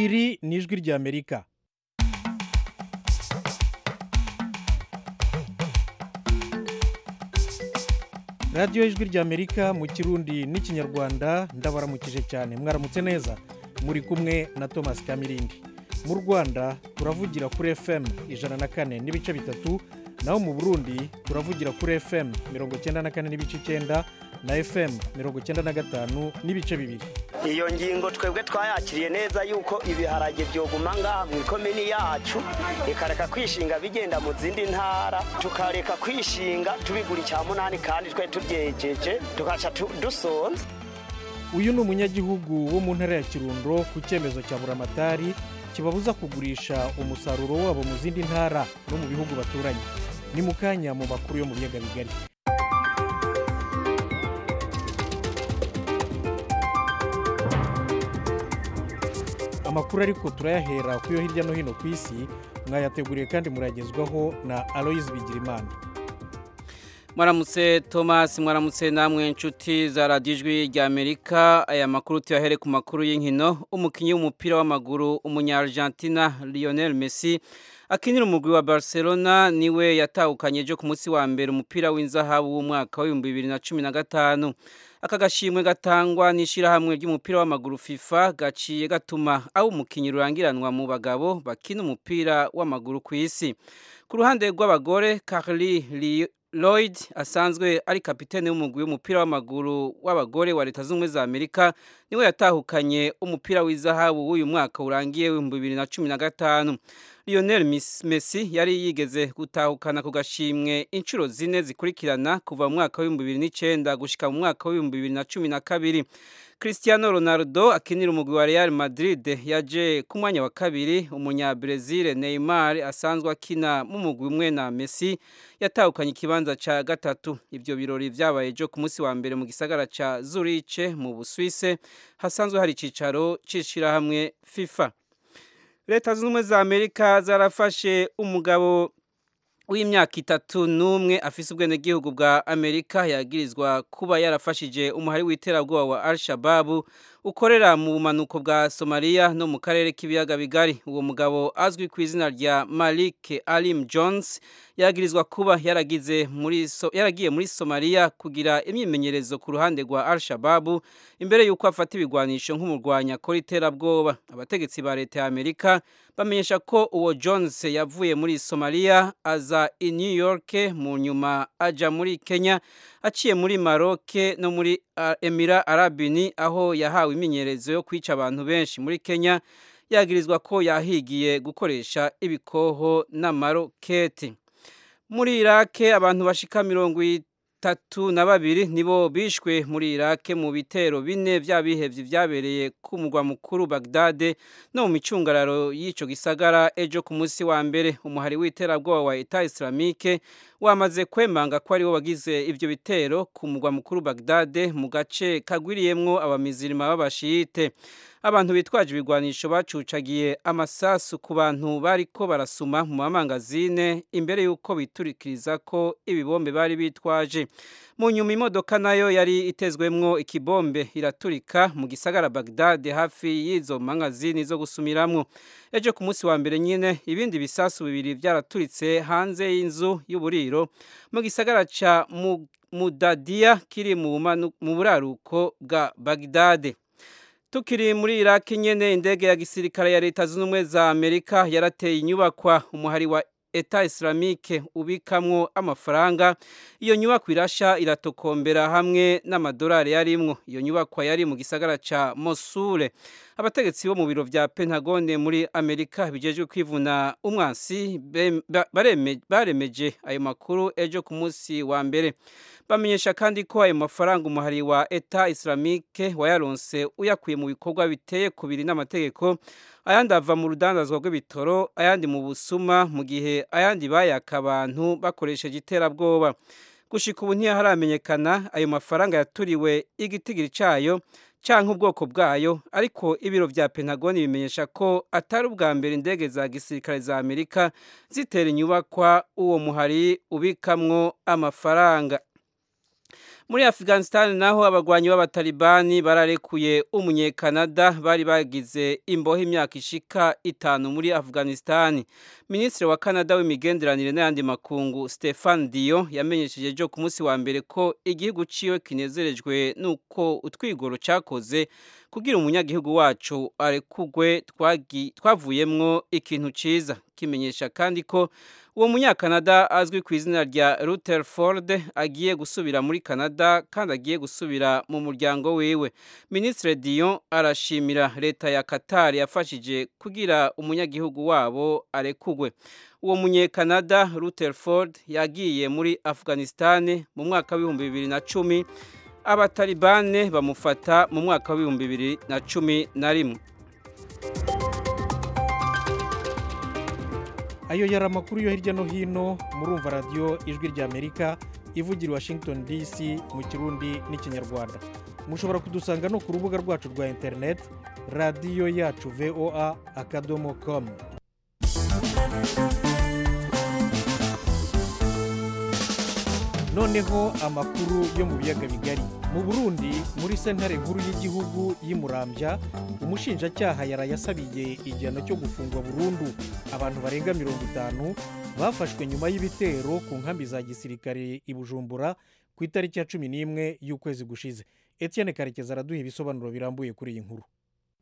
iri ni ijwi ry'amerika radiyo y'ijwi ry'amerika mu kirundi n'ikinyarwanda ndabaramukije cyane mwaramutse neza muri kumwe na thomas kamirindi mu rwanda turavugira kuri fm ijana na kane n'ibice bitatu naho mu burundi turavugira kuri fm mirongo icyenda na kane n'ibice icyenda na fm mirongo icyenda na gatanu n'ibice bibiri iyo ngingo twebwe twayakiriye neza yuko ibiharage byoguma ngaha mu ikomini yacu ikareka kwishinga bigenda mu zindi ntara tukareka kwishinga tubigura icya munani kandi twe tubyejeje tugaca tu- dusonza uyu ni umunyagihugu wo mu ntara ya kirundo ku cyemezo cya buramatari kibabuza kugurisha umusaruro wabo mu zindi ntara no mu bihugu baturanye ni mu kanya mu makuru yo mu biyaga bigari amakuru ariko turayahera ku yo hirya no hino ku isi mwayateguriye kandi muragezwaho na aloyizi bigirimana mwaramutse thomas mwaramutse namwe inshuti za radiyo ijwi rya amerika aya makuru tuyahere ku makuru y'inkino umukinnyi w'umupira w'amaguru umunya-argentina lionel messi akinira umugwi wa barcelona niwe yatahukanye ejo ku munsi wa mbere umupira w'inzahabu w'umwaka w'ibihumbi bibiri na cumi na gatanu aka gashimwe gatangwa n'ishyirahamwe ry'umupira w'amaguru fifa gaciye gatuma aho umukinnyi rurangiranwa mu bagabo bakina umupira w'amaguru ku isi ku ruhande rw'abagore carly Lloyd asanzwe ari kapitene w'umugwi w'umupira w'amaguru w'abagore wa leta z'ubumwe za amerika niwe yatahukanye umupira w'izahabu w'uyu mwaka urangiye w'ibihumbi bibiri na cumi na gatanu lionel Miss- messi yari yigeze gutahukana ku gashimwe inshuro zine zikurikirana kuva mu mwaka w'ibihumbi bibiri n'icyenda gushyika mu mwaka w'ibihumbi bibiri na cumi na kabiri cristiano ronaldo akinira umugwi wa real madrid yaje ku mwanya wa kabiri umunyabrazil neymar asanzwe akina mu mugwi umwe na messi yatahukanye ikibanza cya gatatu ibyo birori byabaye ejo ku munsi wa mbere mu gisagara cya zuriche mu busuwise hasanzwe hari icyicaro cy'ishyirahamwe fifa leta zunze ubumwe za amerika zarafashe umugabo w'imyaka itatu n'umwe afise ubwenegihugu bwa amerika yagirizwa kuba yarafashije umuhari w'iterabwoba wa al shababu ukorera mu bumanuko bwa somaliya no mu karere k'ibiyaga bigari uwo mugabo azwi ku izina rya malik alim jones yagirizwa kuba yaragize muri so, yaragiye muri somaliya kugira imyimenyerezo ku ruhande rwa al shababu imbere y'uko afata ibigwanisho nk'umurwanya akora iterabwoba abategetsi ba leta ya amerika bamenyesha ko uwo jones yavuye muri somaliya aza i new york mu nyuma aja muri kenya aciye muri maroc no muri uh, emira arabini aho yahawe imyimenyerezo yo kwica abantu benshi muri kenya yagirizwa ko yahigiye gukoresha ibikoho n'amaroketi muri irake abantu bashika mirongo itatu na babiri nibo bishwe muri irake mu bitero bine by'abihevyi vyabereye ku mugwa mukuru bagdade no mu micungararo y'ico gisagara ejo ku munsi wa mbere umuhari w'iterabwoba wa eta islamike wamaze kwemanga ko ariwo wagize ivyo bitero ku mugwa mukuru bagdade mu gace kagwiriyemwo abamizirima b'abashiyite abantu bitwaje ibigwanisho bacucagiye amasasu ku bantu bariko barasuma mu mamangazine imbere y'uko biturikiriza ko ibibombe bari bitwaje mu nyuma imodoka nayo yari itezwemwo ikibombe iraturika mu gisagara Baghdad hafi y'izo mangazini zo gusumiramwo ejo ku munsi wa mbere nyine ibindi bisasu bibiri byaraturitse hanze y'inzu y'uburiro mu gisagara ca Mu- Mudadiya kiri mu bumanu- mu buraruko bwa Baghdad tukiri muri iraki nyene indege ya gisirikare ya leta zunze ubumwe za amerika yarateye inyubakwa umuhari wa eta islamike ubikamwo amafaranga iyo nyubakwa irasha iratokombera hamwe n'amadolari yarimwo iyo nyubakwa yari mu gisagara ca mosule abategetsi bo mu biro vya pentagone muri amerika bijejwe kwivuna umwansi bem- ba- bareme- baremeje ayo makuru ejo ku munsi wa mbere bamenyesha kandi ko ayo mafaranga umuhari wa eta islamike wayaronse uyakuye mu bikorwa biteye kubiri n'amategeko ayandi ava mu rudandazwa rw'ibitoro ayandi mu busuma mu gihe ayandi bayaka abantu bakoresheje iterabwoba gushika ubu ntiharamenyekana ayo mafaranga yaturiwe igitigiri cayo canke ubwoko bwayo ariko ibiro vya pentagoni bimenyesha ko atari ubwa mbere indege za gisirikare za amerika zitera inyubakwa uwo muhari ubikamwo amafaranga muri afghanistan naho abagwanyi b'abatalibani bararekuye umunyekanada bari bagize imbohe imyaka ishika itanu muri afghanistan minisitiri wa canada w'imigenderanire n'ayandi makungu stefan diyo yamenyesheje ejo ku munsi wa mbere ko igihugu ciwe kinezerejwe n'uko utwigoro cakoze kugira umunyagihugu wacu arekugwe twavuyemwo ikintu ciza kimenyesha kandi ko uwo munyakanada azwi ku izina rya Rutherford agiye gusubira muri Canada kandi agiye gusubira mu muryango wiwe Ministre Dion arashimira leta ya Qatar yafashije kugira umunyagihugu wabo arekugwe uwo munyekanada Rutherford yagiye muri Afghanistan mu mwaka w'ibihumbi bibiri na cumi abatalibane bamufata mu mwaka w'ibihumbi bibiri na cumi na rimwe ayo yari amakuru yo hirya no hino murumva radiyo ijwi ry'amerika ivugira washington dc mu kirundi n'ikinyarwanda mushobora kudusanga no ku rubuga rwacu rwa interineti radiyo yacu voa akadomo komu noneho amakuru yo mu biyaga bigari mu burundi muri sentare nkuru y'igihugu y'imurambya umushinjacyaha yarayasabiye igihano cyo gufungwa burundu abantu barenga mirongo itanu bafashwe nyuma y'ibitero ku nkambi za gisirikare i bujumbura ku itariki ya cumi n'imwe y'ukwezi gushize etienne karekezi araduha ibisobanuro birambuye kuri iyi nkuru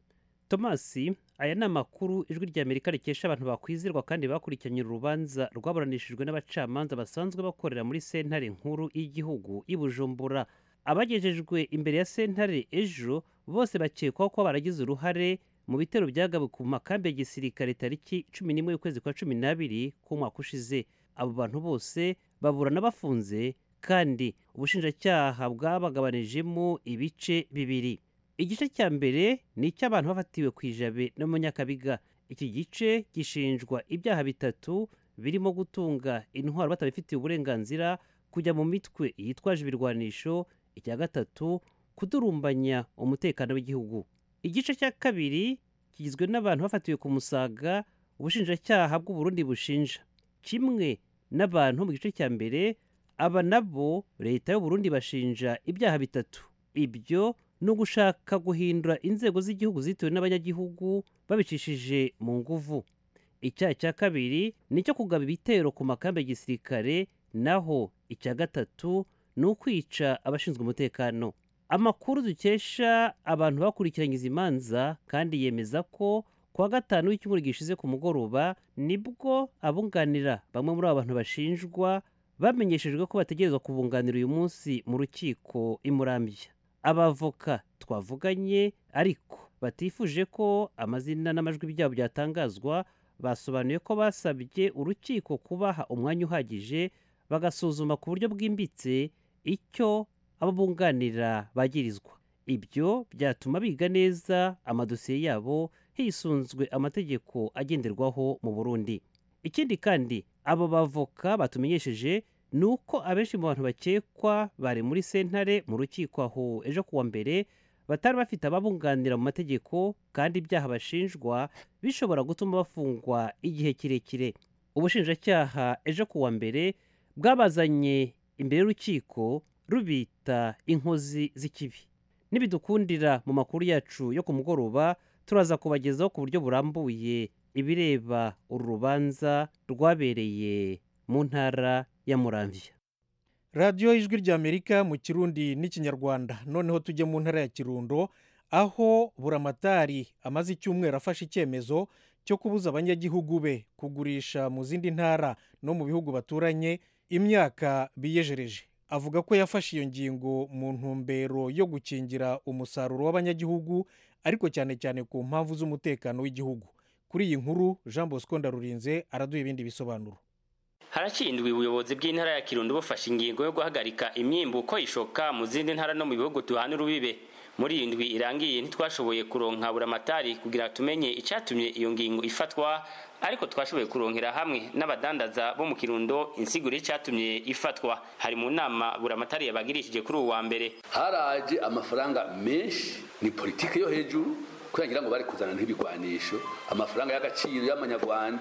tomasi aya ni amakuru ijwi rya amerika rikesha abantu bakwizirwa kandi bakurikiranye urubanza rwaburanishijwe n'abacamanza basanzwe bakorera muri sentare nkuru y'igihugu i bujumbura abagejejwe imbere ya sentare ejo bose bakekwaho ko baragize uruhare mu bitero byagawe ku makambi ya gisirikare tariki cumi n'imwe y'ukwezi kwa cumi n'abiri k'umwaka ushize abo bantu bose baburana bafunze kandi ubushinjacyaha bwabagabanijemo ibice bibiri igice cya mbere ni icy'abantu bafatiwe ku ijabe no mu nyakabiga iki gice gishinjwa ibyaha bitatu birimo gutunga intwaro batabifitiye uburenganzira kujya mu mitwe yitwaje ibirwanisho icya gatatu kudurumbanya umutekano w'igihugu igice cya kabiri kigizwe n'abantu bafatiwe ku musaga ubushinjacyaha bw'uburundi bushinja kimwe n'abantu mu gice cya mbere aba nabo leta y'uburundi bashinja ibyaha bitatu ibyo ni ugushaka guhindura inzego z'igihugu zitewe n'abanyagihugu babicishije mu nguvu icyaha cya kabiri ni icyo kugaba ibitero ku makambi ya gisirikare naho icya gatatu ni ukwica abashinzwe umutekano amakuru dukesha abantu bakurikiranye izi manza kandi yemeza ko kuwa gatanu w'icyumweru gishize ku mugoroba nibwo abunganira bamwe muri abo bantu bashinjwa bamenyeshejwe ko bategerezwa kubunganira uyu munsi mu rukiko imurambya abavoka twavuganye ariko batifuje ko amazina n'amajwi byabo byatangazwa basobanuye ko basabye urukiko kubaha umwanya uhagije bagasuzuma ku buryo bwimbitse icyo abo bunganira bagirizwa ibyo byatuma biga neza amadosiye yabo hisunzwe amategeko agenderwaho mu burundi ikindi kandi abo bavoka batumenyesheje ni uko abenshi mu bantu bakekwa bari muri sentare mu rukiko aho ejo kuwa mbere batari bafite ababunganira mu mategeko kandi ibyaha bashinjwa bishobora gutuma bafungwa igihe kirekire ubushinjacyaha ejo kuwa mbere bwabazanye imbere y'urukiko rubita inkozi z'ikibi nibidukundira mu makuru yacu yo ku mugoroba turaza kubagezaho ku buryo burambuye ibireba uru rubanza rwabereye mu ntara ya muramvya radiyo ijwi ry'amerika mu kirundi n'ikinyarwanda noneho tujye mu ntara ya kirundo aho buramatari amaze icyumweru afashe icyemezo cyo kubuza abanyagihugu be kugurisha mu zindi ntara no mu bihugu baturanye imyaka biyejereje avuga ko yafashe iyo ngingo mu ntumbero yo gukingira umusaruro w'abanyagihugu ariko cyane cyane ku mpamvu z'umutekano w'igihugu kuri iyi nkuru jean bosco ndarurinze araduha ibindi bisobanuro harakindwa ubuyobozi bw'intara ya kirundo bufashe ingingo yo guhagarika imyimbuko ishoka mu zindi ntara no mu bihugu duhana urubibe muri iyi ndwi irangiye ntitwashoboye kuronka buramatari kugira tumenye icyatumye iyo ngingo ifatwa ariko twashoboye kuronkera hamwe n'abadandaza bo mu kirundo insiguro y'icyatumye ifatwa hari mu nama buramatari yabagirishije kuri uwa mbere haraje amafaranga menshi ni politiki yo hejuru kugira ngo bari kuzana nk'ibigwanisho amafaranga y'agaciro y'amanyarwanda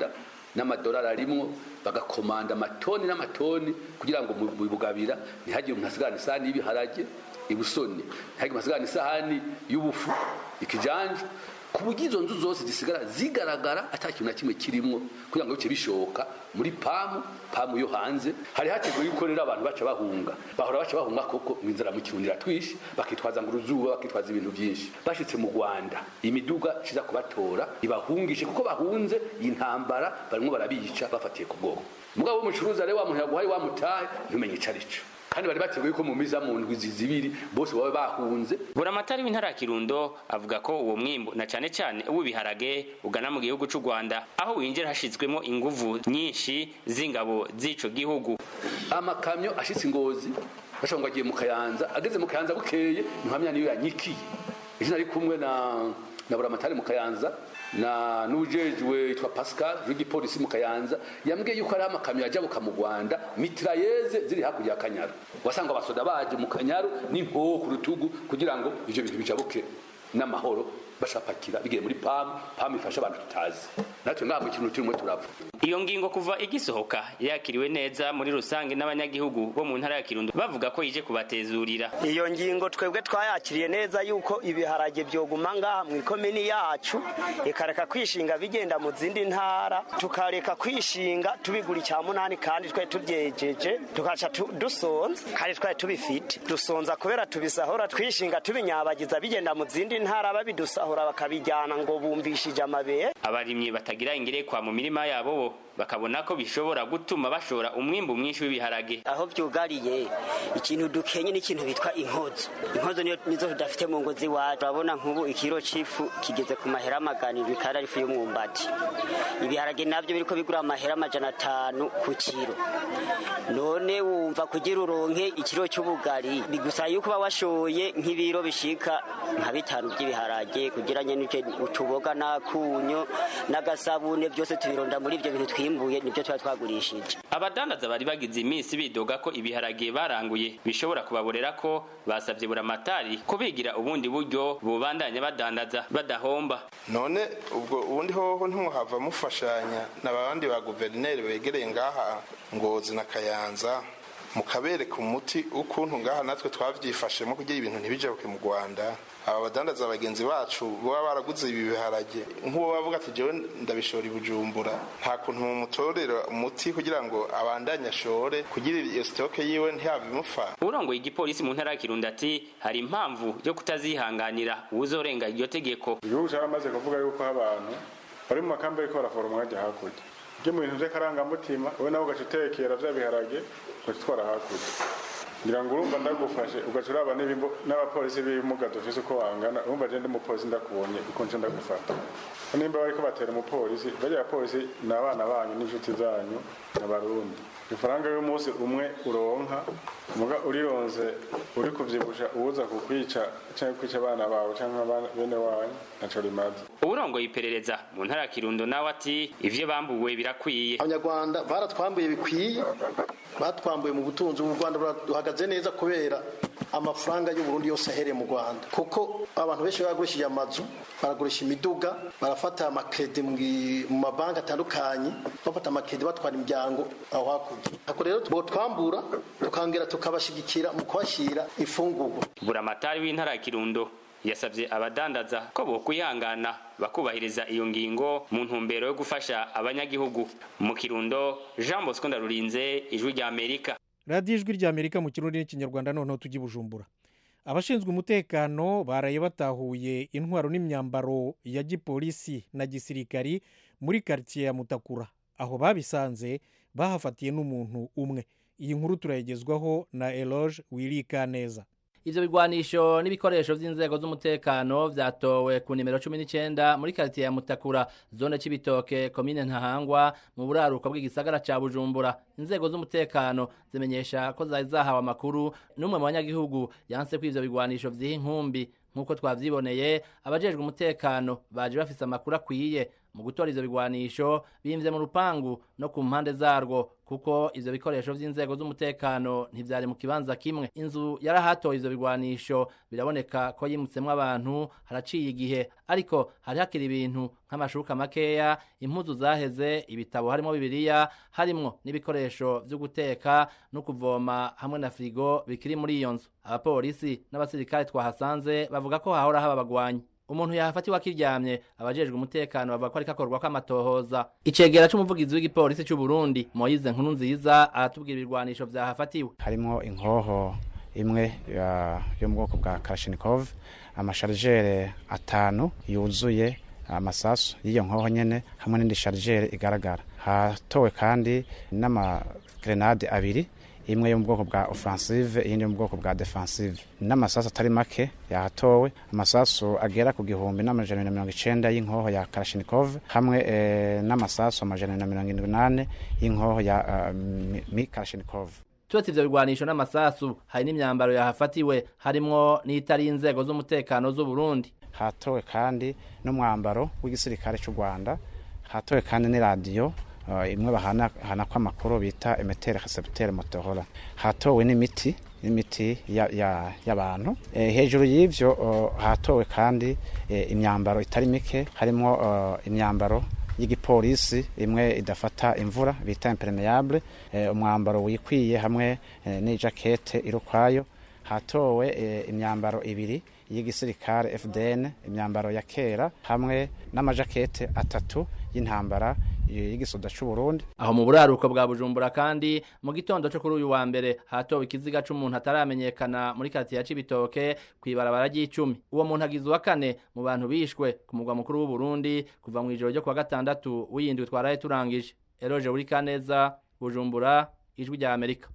n'amadolari arimwo bagakomanda amatoni n'amatoni kugira ngo mu bugabira ntihagire umuntu asigarana isahani y'ibiharage ibusoni ntihagire umuntu asigarana isahani y'ubufu ikijanja ku buryo izo nzu zose zisigara zigaragara ata kintu na kimwe kirimo kugira ngo bice bishoka muri pamu pamu yo hanze hari hateguwe yuko rero abantu baca bahunga bahora baca bahunga koko mu inzara mu kirundi iratwishe bakitwaza ngo uruzuba bakitwaza ibintu byinshi bashitse mu rwanda imiduga iza kubatora ibahungishe kuko bahunze iyi ntambara barimo barabica bafatiye ku bwoko mugabo w'umucuruzi rero wa muntu yaguhaye wamutaye ntumenye ico arico kandi bari bateguye ko mu miza mu ndwi zibiri bose baba bahunze buramatari w'intara ya kirundo avuga ko uwo mwimbu na cane cane uw'ibiharage ugana mu gihugu c'u rwanda aho winjira hashizwemo inguvu nyinshi z'ingabo z'ico gihugu amakamyo ashitse ingozi bashobora ngo agiye mu kayanza ageze mu kayanza bukeye ntuhamya niyo yanyikiye ejo nari kumwe na na buramatari mu kayanza na n'ujejwe yitwa Pascal w'igipolisi mu Kayanza yambwiye yuko ari amakamyo yajabuka mu Rwanda mitrailleze ziri hakurya ya Kanyaru wasanga abasoda baje mu Kanyaru n'inkoho ku rutugu kugira ngo ivyo bintu bijabuke n'amahoro bashapakira bigiye muri PAM PAM ifasha abantu tutazi natwe ngamwe ikintu turimo turapfa iyo ngingo kuva igisohoka yakiriwe neza muri rusange n'abanyagihugu bo mu ntara ya Kirundo bavuga ko ije kubatezurira iyo ngingo twebwe twayakiriye neza yuko ibiharage byoguma ngaha mu ikomini yacu ikareka kwishinga bigenda mu zindi ntara tukareka kwishinga tubigura icya munani kandi twari tubyejeje tukaca dusonza kandi twari tubifite dusonza kubera tubisahura twishinga tubinyabagiza bigenda mu zindi ntara babidusahura bakabijyana ngo bumvishije amabere abarimyi batagira ingerekwa mu mirima yabo bo bakabona ko bishobora gutuma bashora umwimbu mwinshi w'ibiharage aho byugariye ikintu dukenye n'ikintu bitwa inkozo inkozo niyo nizo tudafite mu ngo z'iwacu urabona nk'ubu ikiro c'ifu kigeze ku mahera amagana indwi kandi ari ifu y'umwumbati ibiharage nabyo biriko bigura amahera amajana atanu ku kiro none wumva kugira uronke ikiro cy'ubugari bigusaba yuko uba washoye nk'ibiro bishika nka bitanu by'ibiharage kugira nyene utuboga n'akunyo n'agasabune byose tubironda muri ibyo bintu twimbuye nibyo tuba twagurishije abadandaza bari bagize iminsi bidoga ko ibiharage baranguye bishobora kubaborera ko basabye buramatari ko bigira ubundi buryo bubandanya badandaza badahomba none ubwo ubundi hoho ntimuhava mufashanya n'abandi ba guverineri begereye ngaha ngozi na kayanza mukabereka umuti ukuntu ngaha natwe twabyifashemo kugira ibintu ntibijabuke mu rwanda aba badandaza bagenzi bacu baba baraguze ibi biharage nk'uwo bavuga ati jewe ndabishora i bujumbura nta kuntu mumutorera umuti kugira ngo abandanye ashore kugira iyo sitoke yiwe ntihave imupfa urongoye igipolisi mu ntara ya kirundo ati hari impamvu yo kutazihanganira uwuzorenga iryo tegeko igihugu cyaramaze kuvuga yuko abantu bari mu makambi ariko baraforoma bajya hakurya ibyo mu bintu by'akarangamutima wowe nawe ugaca utekera bya biharage ugaca utwara hakurya ngira ngo urumva ndagufashe ugaca uraba n'abapolisi b'ibimuga dufise uko bangana urumva je ndi umupolisi ndakubonye uko nce ndagufata nimba bariko batera umupolisi barya abapolisi ni abana banyu n'inshuti zanyu n'abarundi ifaranga y'umunsi umwe uronka muga urironze uri kuvyibusha uwuza kukwica canke kwica abana bawe canke bene wanyu naco rimaze uburongoye iperereza mu ntara ya kirundo nawe ati ivyo bambuwe birakwiye abanyarwanda baratwambuye bikwiye batwambuye mu butunzi ubu rwanda buhagaze neza kubera amafaranga y'uburundi yose ahereye mu rwanda kuko abantu benshi bagurishije amazu baragurisha imiduga barafata amakredi mu mabanki atandukanye bafata amakredi batwara imiryango aho hakurya ako rero twambura tukongera tukabashigikira mu kubashyira ifungurwa buramatari w'intara ya kirundo yasabye abadandaza ko bokwihangana bakubahiriza iyo ngingo mu ntumbero yo gufasha abanyagihugu mu kirundo jean bosco ndarurinze ijwi rya amerika radiyo ijwi rya amerika mu kirundi n'ikinyarwanda noneho tujya i bujumbura abashinzwe umutekano baraye batahuye intwaro n'imyambaro ya gipolisi na gisirikari muri karitsiye ya mutakura aho babisanze bahafatiye n'umuntu umwe iyi nkuru turayigezwaho na eloge wirika neza ivyo bigwanisho n'ibikoresho vy'inzego z'umutekano vyatowe ku nimero 19 muri quartier ya Mutakura zone c'ibitoke commune Ntahangwa mu buraruko bw'igisagara ca Bujumbura inzego z'umutekano zimenyesha ko zari zahawe amakuru n'umwe mu banyagihugu yanse ko ivyo bigwanisho vyiha inkumbi nk'uko twavyiboneye abajejwe umutekano baje bafise amakuru akwiye mu gutora ivyo bigwanisho bimvye mu rupangu no ku mpande zarwo kuko ivyo bikoresho vy'inzego z'umutekano ntivyari mu kibanza kimwe inzu yarahatoye ivyo bigwanisho biraboneka ko yimutsemwo abantu haraciye igihe ariko hari hakiri ibintu nk'amashuka makeya impuzu zaheze ibitabo harimo bibiliya harimwo n'ibikoresho vyo guteka no kuvoma hamwe na firigo bikiri muri iyo nzu abapolisi n'abasirikare twahasanze bavuga ko hahora haba abagwanyi umuntu yahafatiwe akiryamye abajejwe umutekano bavuga ko ariko akorwa kw'amatohoza icegera c'umuvugizi w'igipolisi c'u Burundi Moise Nkuru nziza aratubwira ibirwanisho vyahafatiwe harimo inkoho imwe ya- yo mu bwoko bwa Kalashnikov amasharijere atanu yuzuye amasasu y'iyo nkoho nyene hamwe n'indi sharijere igaragara hatowe kandi n'amagrenade abiri imwe yo mu bwoko bwa offensive iyindi yo mu bwoko bwa defensive n'amasasu atari make yahatowe amasasu agera ku gihumbi n'amajana na mirongo icenda y'inkoho ya Kalashnikov hamwe eh, n'amasasu amajana na mirongo indwi n'ane y'inkoho ya uh, mi- mi Kalashnikov turetse ivyo bigwanisho n'amasasu hari n'imyambaro yahafatiwe harimwo n'itari inzego z'umutekano z'u Burundi hatowe kandi n'umwambaro w'igisirikare cy'u Rwanda hatowe kandi n'iradiyo uh, imwe bahana hanako amakuru bita emetere recepteur motohora hatowe n'imiti n'imiti ya- ya- y'abantu eh, hejuru y'ivyo uh, hatowe kandi eh, imyambaro itari mike harimo uh, imyambaro y'igipolisi imwe idafata imvura bita impermeable eh, umwambaro wikwiye hamwe eh, n'ijakete iri ukwayo hatowe eh, imyambaro ibiri y'igisirikare FDN imyambaro ya kera hamwe n'amajakete atatu y'intambara eh, y'igisoda c'u Burundi aho mu buraruko bwa Bujumbura kandi mu gitondo cyo kuri uyu wa mbere hatowe ikiziga c'umuntu ataramenyekana muri quartier ya Cibitoke kwibarabara ry'icumi uwo muntu agizwe wa kane mu bantu bishwe ku mugwa mukuru w'u Burundi kuva mu ijoro ryo kwa gatandatu w'iyindwi twaraye turangije Eroje uri kaneza Bujumbura ijwi rya Amerika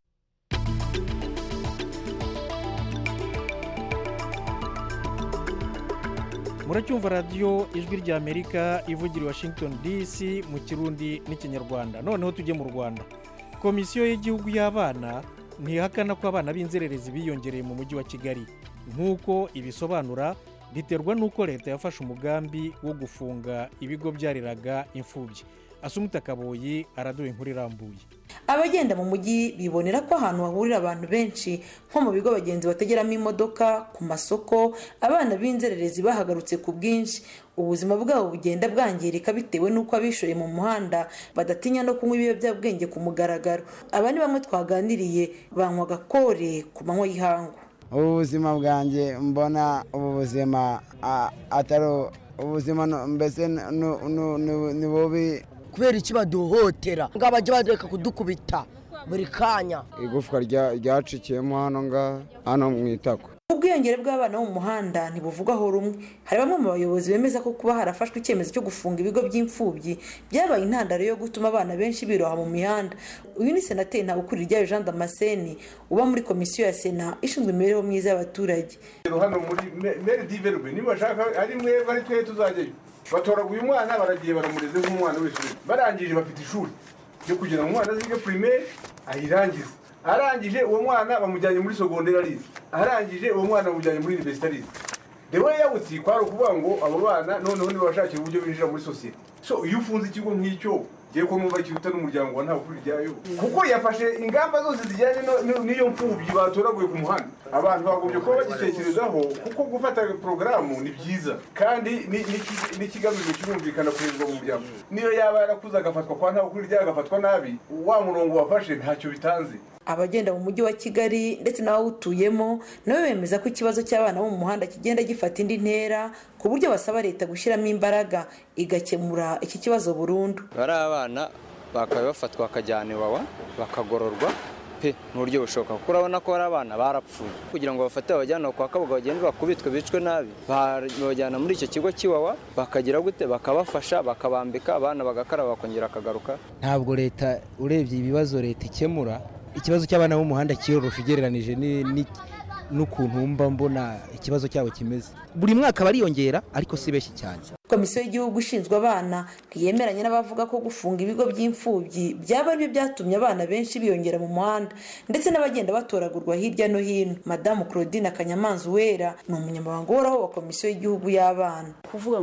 muracyumva radiyo ijwi rya amerika ivugira i washington dc mu kirundi n'ikinyarwanda noneho tujye mu rwanda komisiyo y'igihugu y'abana ntihakana ko abana b'inzererezi biyongereye mu mujyi wa kigali nk'uko ibisobanura biterwa n'uko leta yafashe umugambi wo gufunga ibigo byareraga imfubyi asumuta kaboyi araduha inkuru irambuye abagenda mu mujyi bibonera ko ahantu hahurira abantu benshi nko mu bigo abagenzi bategeramo imodoka ku masoko abana b'inzererezi bahagarutse ku bwinshi ubuzima bwabo bugenda bwangirika bitewe n'uko abishoye mu muhanda badatinya no kunywa ibiyobyabwenge ku mugaragaro aba ni bamwe twaganiriye banywa agakore ku manywa y'ihangu ubu buzima bwanjye mbona ubu buzima a- atari ubuzima no- mbese nu- nu- nu- ni bubi kubera iki baduhotera ngo bajya bareka kudukubita buri kanya igufwa rya- ryacikiyemo hano ngaha hano mu itako ubwiyongere bw'abana bo mu muhanda ntibuvugwaho rumwe hari bamwe mu bayobozi bemeza ko kuba harafashwe icyemezo cyo gufunga ibigo by'imfubyi byabaye intandaro yo gutuma abana benshi biroha mu mihanda uyu ni senateri ntabukuri ryayo jean damascene uba muri komisiyo ya sena ishinzwe imibereho myiza y'abaturage hano muri meri diverwe niba bashaka ari mwebwe ari twe tuzajyayo batoraguye umwana baragiye baramureze nk'umwana w'ishuri barangije bafite ishuri ryo kugira ngo umwana azige primaire ayirangize arangije uwo mwana bamujyanye muri sogonderi arize arangije uwo mwana bamujyanye muri universite arize rero yawutsi kwari ukuvuga ngo abo bana noneho ntibashakira uburyo binjira muri sosiyete so iyo ufunze ikigo nk'icyo ngiye ko numva kiruta n'umuryango wa nta kuri ryayo kuko yafashe ingamba zose zijyanye no- no- n'iyo mfubyi batoraguye ku muhanda abantu bagombye kuba bagitekerezaho kuko gufata porogaramu ni byiza kandi ni- ni- n'ikigamijwe kirumvikana kuhezwa mu muryango niyo yaba yarakuze agafatwa kwa nta kuri ryayo agafatwa nabi wa murongo wafashe ntacyo bitanze abagenda mu mujyi wa kigali ndetse n'abawutuyemo nabo bemeza ko ikibazo cy'abana bo mu muhanda kigenda gifata indi ntera ku buryo basaba leta gushyiramo imbaraga igakemura iki kibazo burundu bari abana bakaba bafatwa bakajyana iwawa bakagororwa pe mu buryo bushoboka kuko urabona ko hari abana barapfuye kugira ngo bafate babajyane kwa kabuga bagende bakubitwe bicwe nabi babajyana muri icyo kigo cy'iwawa bakagira gute bakabafasha bakabambika abana bagakaraba bakongera bakagaruka ntabwo leta urebye ibibazo leta ikemura ikibazo cy'abana bo mu muhanda kiyorosha ugereranije ni- ni- n'ukuntu mba mbona ikibazo cyabo kimeze buri mwaka bariyongera ariko si benshi cyane komisiyo y'igihugu ishinzwe abana ntiyemeranya n'abavuga ko gufunga ibigo by'imfubyi byaba aribyo byatumye abana benshi biyongera mu muhanda ndetse n'abagenda batoragurwa hirya no hino madamu claudine akanyamanza uwera ni umunyamabanga uhoraho wa komisiyo y'igihugu y'abana kuvuga ngo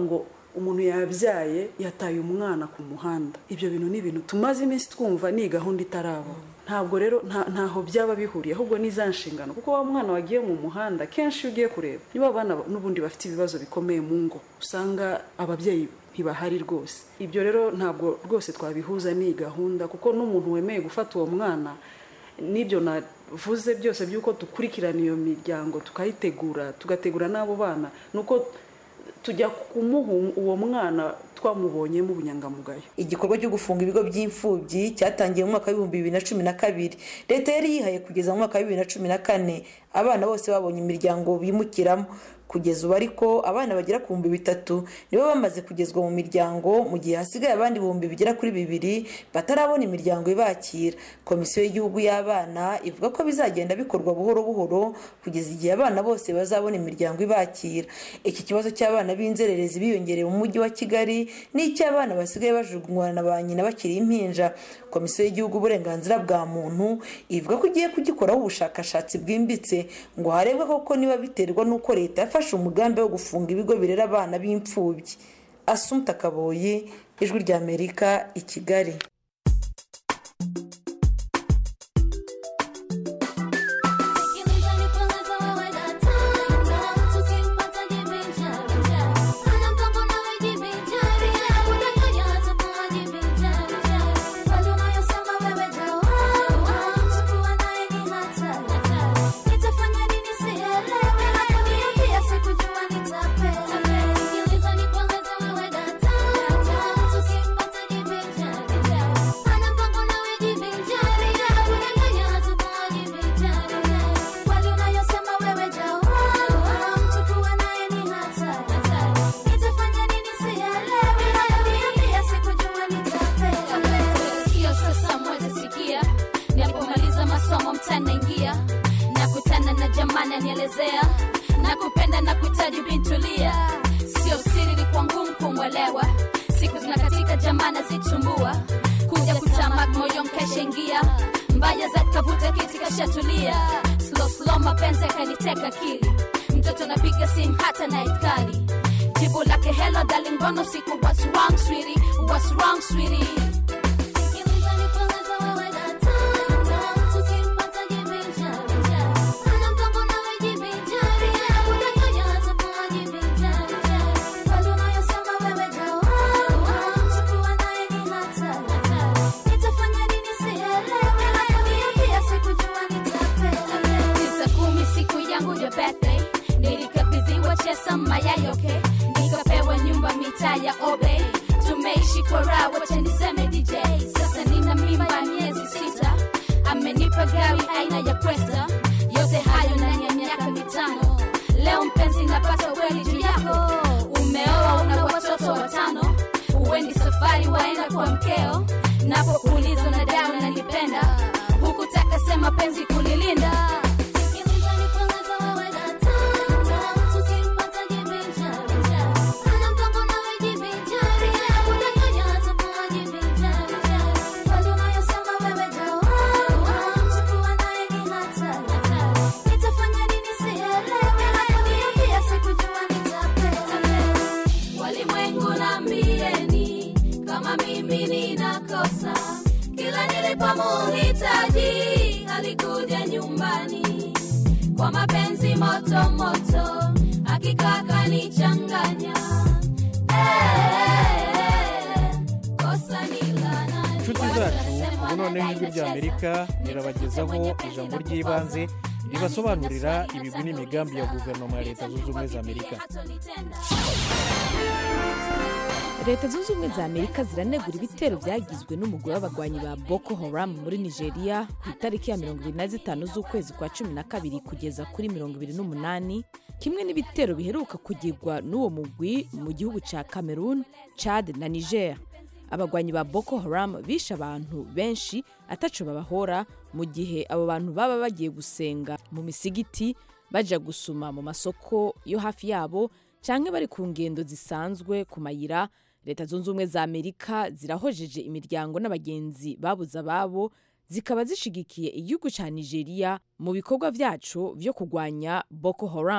umuntu yabyaye yataye umwana ku muhanda ibyo bintu ni ibintu tumaze iminsi twumva ni gahunda itaraba ntabwo rero ntaho byaba bihuriye ahubwo ni za nshingano kuko wa mwana wagiye mu muhanda kenshi iyo ugiye kureba niba abana n'ubundi bafite ibibazo bikomeye mu ngo usanga ababyeyi ntibahari rwose ibyo rero ntabwo rwose twabihuza n'iyi gahunda kuko n'umuntu wemeye gufata uwo mwana n'ibyo navuze byose by'uko dukurikirana iyo miryango tukayitegura tugategura n'abo bana ni uko tujya kumuha uwo mwana twamubonyemo ubunyangamugayo igikorwa cyo gufunga ibigo by'imfubyi cyatangiye mu mwaka w'ibihumbi bibiri na cumi na kabiri leta yari yihaye kugeza mu mwaka wa bibiri na cumi na kane abana bose babonye imiryango bimukiramo kugeza ubu ariko abana bagera ku bihumbi bitatu nibo bamaze kugezwa mu miryango mu gihe hasigaye abandi ibihumbi bigera kuri bibiri batarabona imiryango ibakira komisiyo y'igihugu y'abana ivuga ko bizagenda bikorwa buhoro buhoro kugeza igihe abana bose bazabona imiryango ibakira iki kibazo cy'abana b'inzererezi biyongereye mu mujyi wa kigali n'icy'abana basigaye bajugunywa na ba nyina bakiri impinja komisiyo y'igihugu uburenganzira bwa muntu ivuga ko igiye kugikoraho ubushakashatsi bwimbitse ngo harebwe koko niba biterwa n'uko leta yafashe umugambi wo gufunga ibigo birera abana b'imfubyi asumta kaboyi ijwi ry'amerika i kigali ananielezea na kupenda na kuhitaji bintulia sio siri ni kwa ngumu kumwelewa siku zinakatika jamana zitumbua kuja kutamak moyo mkashaingia mbaya za kavuta kiti kashatulia slow slow mapenzi akaniteka akili mtoto napiga simu hata naitkali jibu lake hello darling mbona usiku what's wrong sweetie what's wrong sweetie chesa mayayoke nikapewa nyumba mitaa ya obe tumeishi kwa raha wacha niseme dj sasa nina mimba miezi sita amenipa gari aina ya kwesta yote hayo ndani ya miaka mitano leo mpenzi napata kweli juu yako umeoa una watoto watano uwendi safari waenda kwa mkeo napokuuliza na dawa nanipenda hukutaka sema penzi kulilinda nilipomuhitaji alikuja nyumbani kwa mapenzi moto moto hakika akanichanganya inshuti zacu ubu noneho ijwi ry'amerika rirabagezaho ijambo ry'ibanze ribasobanurira ibigwi n'imigambi ya guverinoma ya leta zunze ubumwe za amerika leta zunze ubumwe za amerika ziranegura ibitero byagizwe n'umugore w'abagwanyi ba boko haram muri nigeria ku itariki ya mirongo ibiri na zitanu z'ukwezi kwa cumi na kabiri kugeza kuri mirongo ibiri n'umunani kimwe n'ibitero biheruka kugirwa n'uwo mugwi mu gihugu cya cameroon chad na niger abagwanyi ba boko haram bishe abantu benshi ataco babahora mu gihe abo bantu baba bagiye gusenga mu misigiti baja gusuma mu masoko yo hafi yabo canke bari ku ngendo zisanzwe ku mayira leta zunze ubumwe za amerika zirahojeje imiryango n'abagenzi babuze ababo zikaba zishigikiye igihugu cya nigeria mu bikorwa vyaco vyo kurwanya boko haram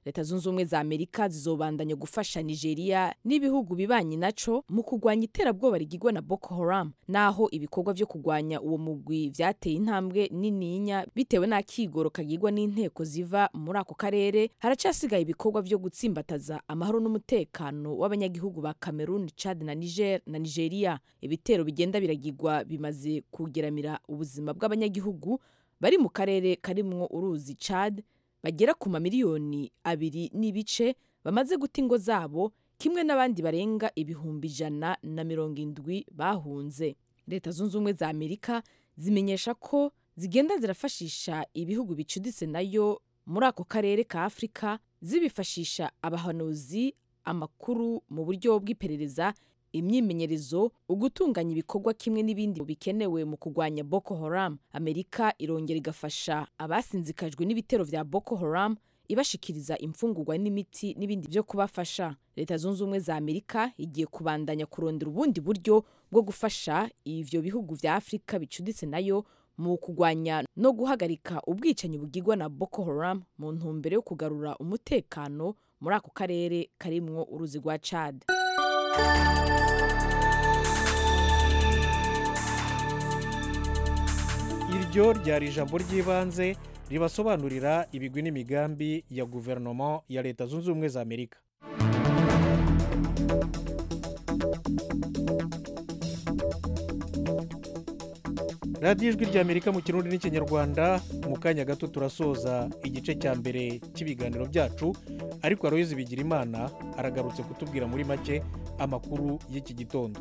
leta zunze ubumwe za amerika zizobandanya gufasha nigeria n'ibihugu bibanye naco mu kurwanya iterabwoba rigirwa na boko haram naho ibikorwa vyo kurwanya uwo mugwi vyateye intambwe nininya bitewe n'akigoro kagirwa n'inteko ziva muri ako karere haracasigaye ibikorwa vyo gutsimbataza amahoro n'umutekano w'abanyagihugu ba cameroon chad na niger na nigeria ibitero bigenda biragirwa bimaze kugeramira ubuzima bw'abanyagihugu bari mu karere karimwo uruzi chad bagera ku mamiliyoni abiri n'ibice bamaze guta ingo zabo kimwe n'abandi barenga ibihumbi ijana na mirongo indwi bahunze leta zunze ubumwe za amerika zimenyesha ko zigenda zirafashisha ibihugu bicuditse nayo muri ako karere ka afurika zibifashisha abahanuzi amakuru mu buryo bw'iperereza imyimenyerezo ugutunganya ibikorwa kimwe n'ibindi bikenewe mu kurwanya boko haram amerika irongera igafasha abasinzikajwe n'ibitero vya boko haram ibashikiriza imfungurwa n'imiti n'ibindi byo kubafasha leta zunze ubumwe za amerika igiye kubandanya kurondera ubundi buryo bwo gufasha ivyo bihugu vya afurika bicuditse nayo mu kurwanya no guhagarika ubwicanyi bugirwa na boko haram mu ntumbero yo kugarura umutekano muri ako karere karimwo uruzi rwa chad iryo ryari ijambo ry'ibanze ribasobanurira ibigwi n'imigambi ya guverinoma ya leta zunze ubumwe za amerika radiyo ijwi rya amerika mu kirundi n'ikinyarwanda mu kanya gato turasoza igice cya mbere cy'ibiganiro byacu ariko aroyizi bigira imana aragarutse kutubwira muri make amakuru y'iki gitondo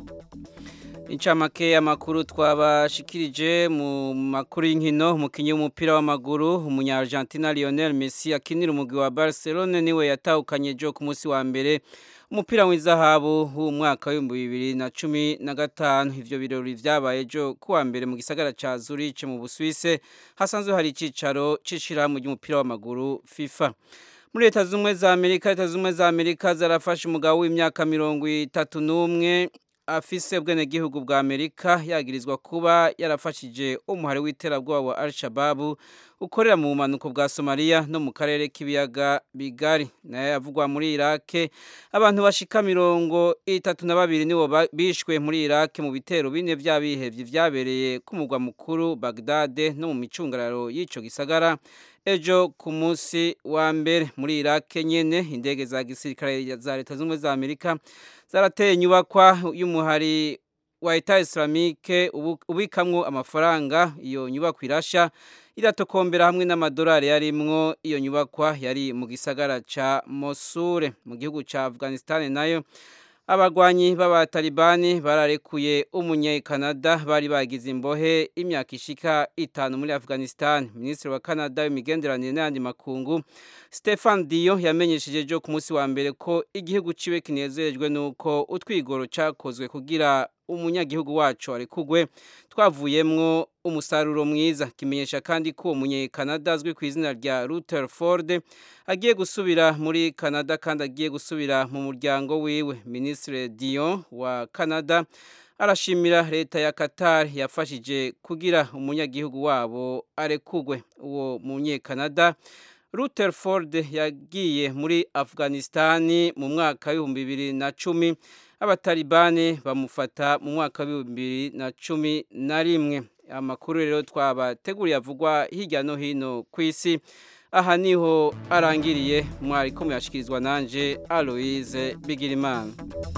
incamake y'amakuru twabashikirije mu makuru y'inkino umukinnyi w'umupira w'amaguru umunyargentina lionel messi akinira umugwi wa barcelone niwe yatahukanye jo ku munsi wa mbere umupira w'izahabu w'umwaka w'ibihumbi bibiri na cumi na gatanu ivyo birori vyabaye ejo kuwa mbere mu gisagara ca zurich mu busuwise hasanzwe hari icicaro c'ishirahamwe ry'umupira w'amaguru fifa muri leta z'ubumwe za amerika leta z'ubumwe za amerika zarafashe umugabo w'imyaka mirongo itatu n'umwe afise ubwenegihugu bwa amerika yagirizwa kuba yarafashije umuhari w'iterabwoba wa al-shababu ukorera mu bumanuko bwa somaliya no mu karere k'ibiyaga bigari nayo yavugwa muri irake abantu bashika mirongo itatu na babiri nibo bishwe muri irake mu bitero bine vy'abihevye vyabereye ku mugwa mukuru bagdade no mu micungararo y'ico gisagara ejo ku munsi wa mbere muri irake nyene indege za gisirikare za leta z'ubumwe za amerika zarateye inyubakwa y'umuhari wa eta islamike ubikamwo amafaranga iyo nyubakwa irasha iratokombera hamwe n'amadolari yarimwo iyo nyubakwa yari mu gisagara ca mosure mu gihugu ca afghanistan nayo abagwanyi b'abatalibani bararekuye umunyekanada bari bagize imbohe imyaka ishika itanu muri afghanistan minisitiri wa canada w'imigenderanire n'ayandi makungu stefan diyo yamenyesheje ejo ku munsi wa mbere ko igihugu ciwe kinezerejwe n'uko utwigoro cakozwe kugira umunyagihugu wacu arekugwe twavuyemwo umusaruro mwiza kimenyesha kandi ko uwo munyekanada azwi ku izina rya rutherford agiye gusubira muri canada kandi agiye gusubira mu muryango wiwe minisitiri dion wa canada arashimira leta ya qatar yafashije kugira umunyagihugu wabo arekugwe uwo munyekanada rutherford yagiye muri afghanistani mu mwaka w'ibihumbi bibiri na cumi abatalibani bamufata mu mwaka w'ibihumbi bibiri na cumi na rimwe amakuru rero twabateguriye avugwa hirya no hino ku isi aha niho arangiriye mwari ko muyashyikirizwa nanjye aloise bigirimana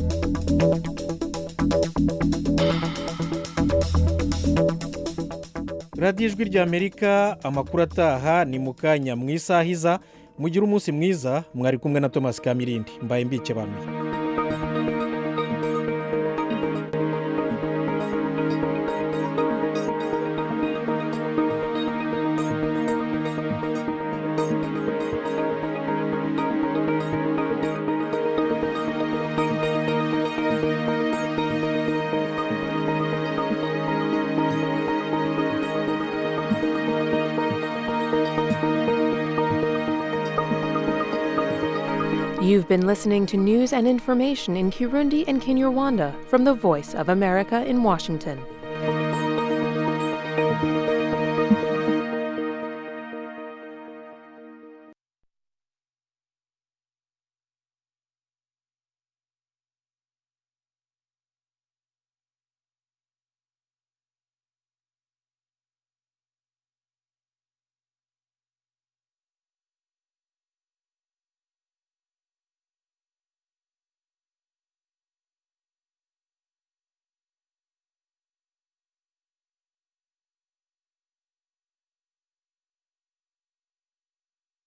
radiyo ijwi rya amerika amakuru ataha ni mu kanya mu isaha iza mugire umunsi mwiza mwari kumwe na thomas kamirindi mbaye mbike banuye You've been listening to news and information in Kirundi and Kinyarwanda from the Voice of America in Washington.